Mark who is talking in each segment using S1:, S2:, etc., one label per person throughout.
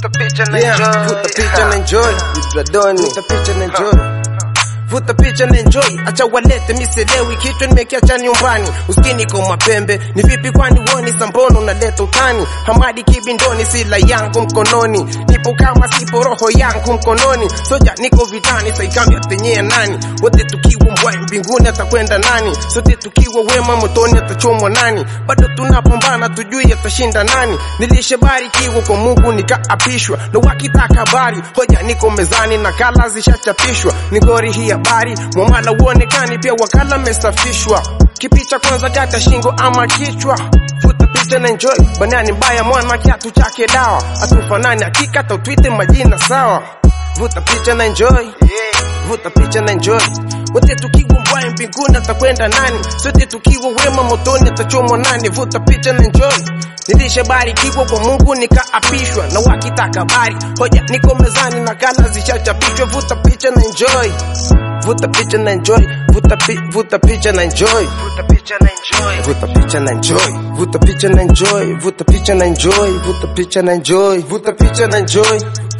S1: Vuta picha na
S2: Yeah,
S1: enjoy.
S2: vuta picha na enjoy. Dradoni. Vuta picha na enjoy. Vuta picha na enjoy, acha walete miselewi, kichwa nimekiacha nyumbani, uskini kwa mapembe. Ni vipi kwani woni sambono unaleta utani? Hamadi kibindoni, sila yangu mkononi, nipo kama sipo roho yangu mkononi. Soja niko vitani, saikambi atenyea nani? Wote tukiwa mbwai mbinguni atakwenda nani? Sote tukiwa wema motoni atachomwa nani? Bado tunapambana tujui atashinda nani? Nilishebarikiwa kwa Mungu nikaapishwa, na wakitaka habari hoja niko mezani na kala zishachapishwa. Ni gori hii habari, mwamala uonekani pia wakala mesafishwa. Kipicha kwanza kata shingo ama kichwa Futa picha na enjoy, banani mbaya mwana kiatu chake dawa. Atufanani hakika tautwite majina sawa. Vuta picha na enjoy, vuta picha na enjoy. Wote tukiwa mbwai mbinguni atakwenda nani? Sote tukiwa wema motoni atachomwa nani? Vuta picha na enjoy. Nilishabarikiwa kwa Mungu nikaapishwa, na wakitaka habari hoja niko mezani na kala zishachapishwa. Vuta picha na enjoy, vuta picha na enjoy, vuta, pi, vuta picha na enjoy.
S1: Vuta picha na enjoy.
S2: Vuta picha na enjoy, vuta picha na enjoy, vuta picha na enjoy, vuta picha na enjoy, vuta picha na enjoy.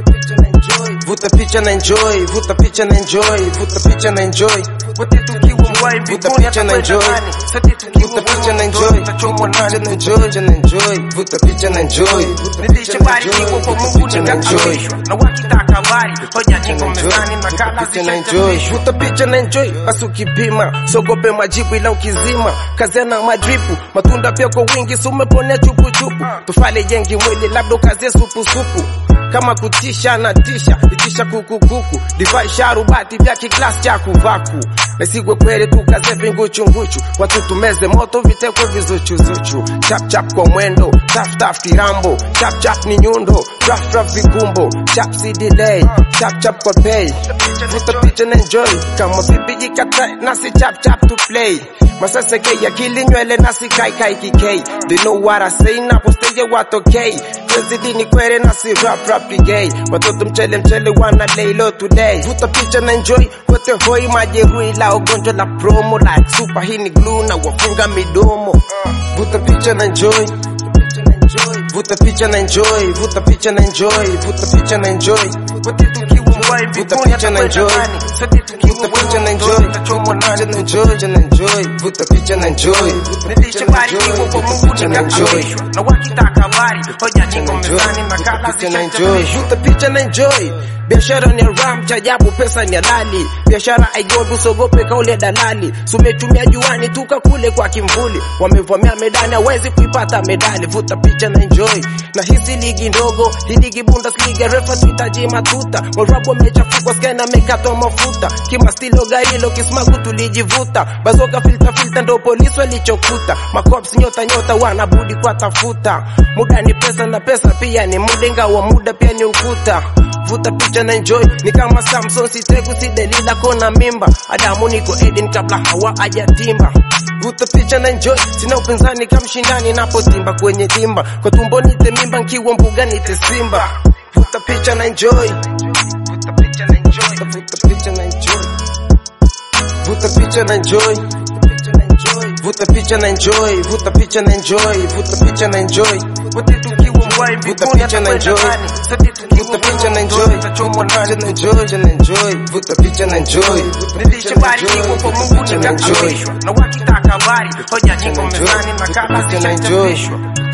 S2: Vuta picha na enjoy, vuta picha na enjoy, vuta picha na enjoy.
S1: Wote tukiwa mbwai
S2: Vuta
S1: mbinguni
S2: picha na
S1: atakwenda
S2: enjoy.
S1: nani? Sote tukiwa
S2: Vuta picha na
S1: wema
S2: enjoy,
S1: motoni
S2: vuta
S1: atachomwa
S2: picha
S1: nani?
S2: na enjoy, na enjoy, vuta picha na enjoy.
S1: Nilishebarikiwa kwa Mungu nikaapishwa, na wakitaka habari hoja niko mezani na kala
S2: Vuta picha na enjoy,
S1: zishachapishwa.
S2: vuta picha na enjoy, basi ukipima sogope majibu ila ukizima kazena madripu matunda pia kwa wingi, si umeponea chupu chupu, tufale jengi mwili labda ukazie supu supu kama kutisha na tisha itisha kukukuku divai sharubati vya kiklasi cha kuvaku nasigwe kweli tukaze vinguchunguchu watu tumeze moto vitekwe vizuchuzuchu chap chap kwa mwendo taf taf kirambo chap chap ni nyundo raf raf vigumbo chap si delay chap chap kwa pay vuta picha na enjoy kama vipi jikata nasi chap chap to play masase ke akili nywele nasi kai kai kikei they know what I say napo stage what okay Zidi ni kwere nasi rap rap gay watoto mchele mchele wana lay low today vuta picha na enjoy wote hoi majeruhi la ugonjwa la promo like super hii ni glue na wafunga midomo vuta picha na enjoy vuta picha na enjoy vuta picha na enjoy vuta picha na enjoy
S1: Wote tukiwa mbwai
S2: Vuta
S1: mbinguni
S2: picha na
S1: atakwenda
S2: enjoy.
S1: nani? Sote tukiwa
S2: vuta picha na
S1: wema
S2: enjoy
S1: motoni atachomwa
S2: vuta
S1: nani?
S2: picha na enjoy na enjoy vuta picha na enjoy
S1: Nilishebarikiwa kwa Mungu
S2: picha na enjoy
S1: nikaapishwa, na wakitaka habari hoja niko mezani na kala
S2: picha na enjoy,
S1: zishachapishwa.
S2: vuta picha na enjoy. Biashara ni ram cha ajabu, pesa ni halali. Biashara aigodu, usogope kauli ya dalali. Sumetumia juani tuka kule kwa kimvuli, wamevamia medani, hawezi kuipata medali. Vuta picha na enjoy, na hizi ligi ndogo, hii ligi Bundesliga, refa tuhitaji matuta. Warabu wamechafukwa, skana amekatwa mafuta, kima stilo garilo, kismagu tulijivuta, bazoka filta filta, ndo polisi walichokuta. Makops nyota nyota wanabudi kwa tafuta, muda ni pesa na pesa pia ni muda, ingawa muda pia ni ukuta. Vuta picha na enjoy, ni kama Samson, sitegu si Delila kona mimba, Adamu niko Eden kabla Hawa hajatimba. Vuta picha na enjoy, sina upinzani kama mshindani napotimba kwenye timba, kwa tumbo nite mimba, nkiwa mbuga nite simba. Vuta picha na enjoy,
S1: Vuta picha na enjoy.
S2: vuta picha na enjoy, vuta picha na enjoy. Vuta picha na enjoy, vuta picha na enjoy, vuta picha na enjoy.
S1: Wote tukiwa mbwai
S2: Vuta
S1: mbinguni
S2: picha na
S1: atakwenda
S2: enjoy.
S1: nani? Sote tukiwa
S2: Vuta picha na
S1: wema
S2: enjoy,
S1: motoni atachomwa
S2: vuta picha
S1: nani?
S2: na enjoy, na enjoy. Vuta picha na enjoy.
S1: Nilishebarikiwa kwa Mungu
S2: Vuta picha na enjoy.
S1: nikaapishwa, na wakitaka habari hoja niko mezani na kala
S2: Vuta picha na enjoy.
S1: zishachapishwa.